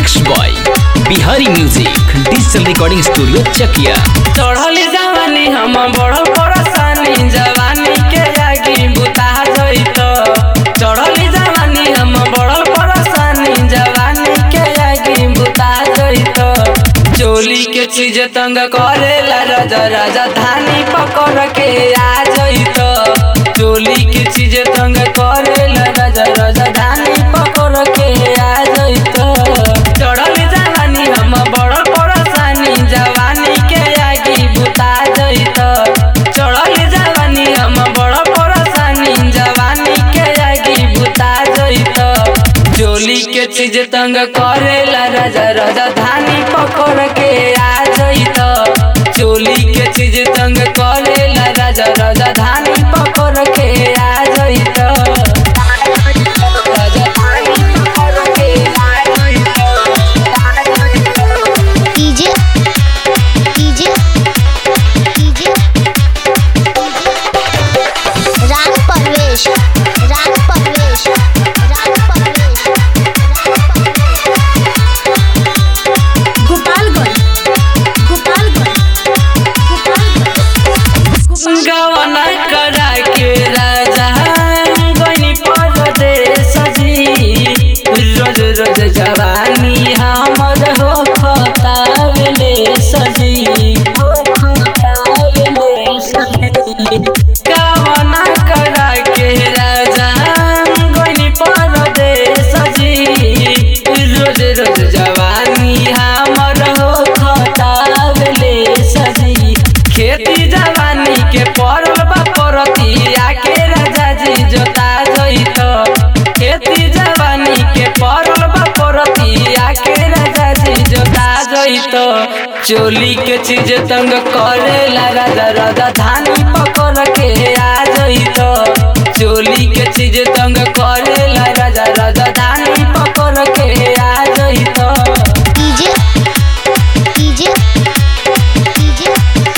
mix boy Bihari music digital recording studio Chakiya चढ़ली जवानी हम बड़ परेशानी जवानी के आगे बुता जइत चढ़ली जवानी हम बड़ परेशानी जवानी के आगे बुता जइत चोली के चीज तंग करेला राजा राजा धानी पकड़ के आ जइत चोली के चीज तंग करेला राजा राजा धानी पकड़ के आ जइत चढ़ली जवानी हम बड़ परेशानी जवानी के आगे बुता जइत चढ़ली जवानी हम बड़ परेशानी जवानी के आगे बुता जइत चोली के चीज तंग करेला राजा राजा धानी पकड़ के आ जइत चोली के चीज तंग करेला राजा राजा धानी पकड़ के आ जइत राजा धानी पकड़ के आ जइत डीजे डीजे डीजे राग परवेश राग परवेश राग परवेश गोपालगंज गोपालगंज गोपालगंज गवना करा के राजा गनी परदेश जी रोज रोज जवानी हमर हो खतावले सजी हो खतावले सजी गवना करा के राजा गनी परदेश जी रोज रोज जवानी हमर हो खतावले सजी खेती जवानी के पड़ल बा परती आके राजा जी जोता जइत खेती जवानी के पड़ल बा परती आके राजा जी जोता जइत चोली के चीज तंग करेला राजा राजा धानी पकड़ के आ जइत चोली के चीज तंग करेला राजा राजा धानी पकड़ के आ जइत डीजे डीजे डीजे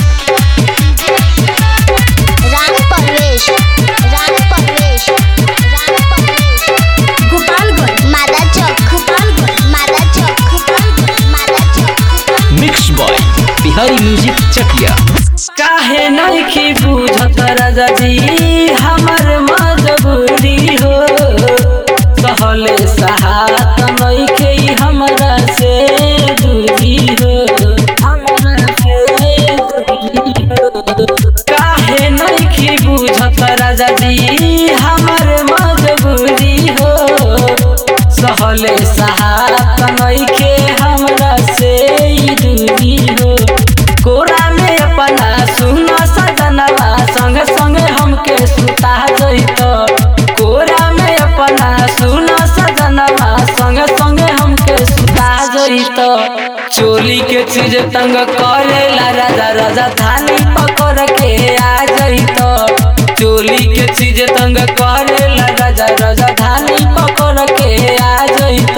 राग परवेश राग परवेश राग Parvesh Gopalganj Mada Chowk Gopalganj Mada Chowk Gopalganj Mada Chowk mix boy Bihari music Chakiya काहे नइखी बुझत राजा जी हमर मजबूरी हो सहले सहात नइखे हमरा से दूरी हो हमरा से दूरी हो काहे नइखी बुझत राजा जी हमर मजबूरी हो सहले सहात नइखे हमरा से ई दूरी हो कोरा में अपना सुन सजनवा संग संग हमके सुता जइत कोरा में अपना सुन सजनवा संग संग हमके सुता जइत चोली के चीज तंग करेला राजा राजा धानी पकड़ के आ जइत चोली के चीज तंग करेला राजा राजा धानी पकड़ के आ जइत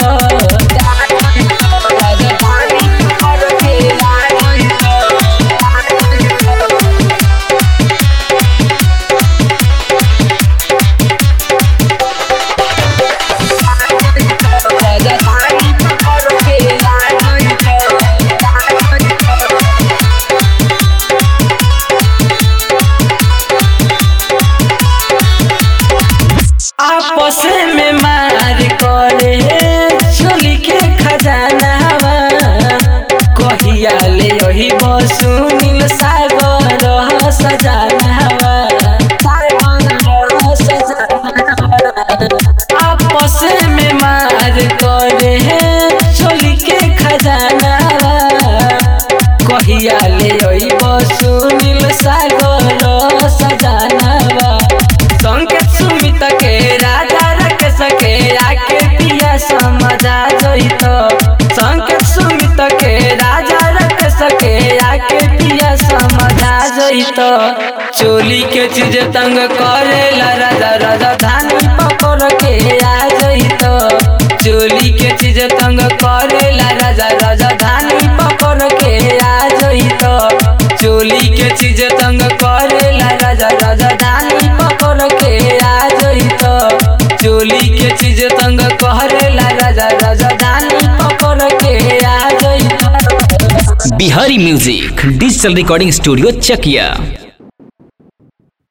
राजा धानी पकड़ के आ जइत राजा धानी पकड़ के आ जइत आपस में मार करे चोली के खजानावा कहिया ले यही बसुनिल सागर सजानावा आपस में मार करे चोली के खजानावा कहिया ले यही बसुनिल सागर सजानावा संकेत सुमित के राजा रख सके आके पिया समझा जइत संकेत सुमित के राजा रख सके आके पिया समझा जइत चोली के चीज तंग करेला राजा राजा धानी पकड़ के आ जइत चोली के चीज तंग करेला राजा राजा धानी पकड़ के आ जइत चोली के चीज तंग करेला राजा राजा धानी पकड़ के आ जइत चोली के चीज तंग करेला राजा राजा धानी पकड़ के Bihari music digital recording studio चकिया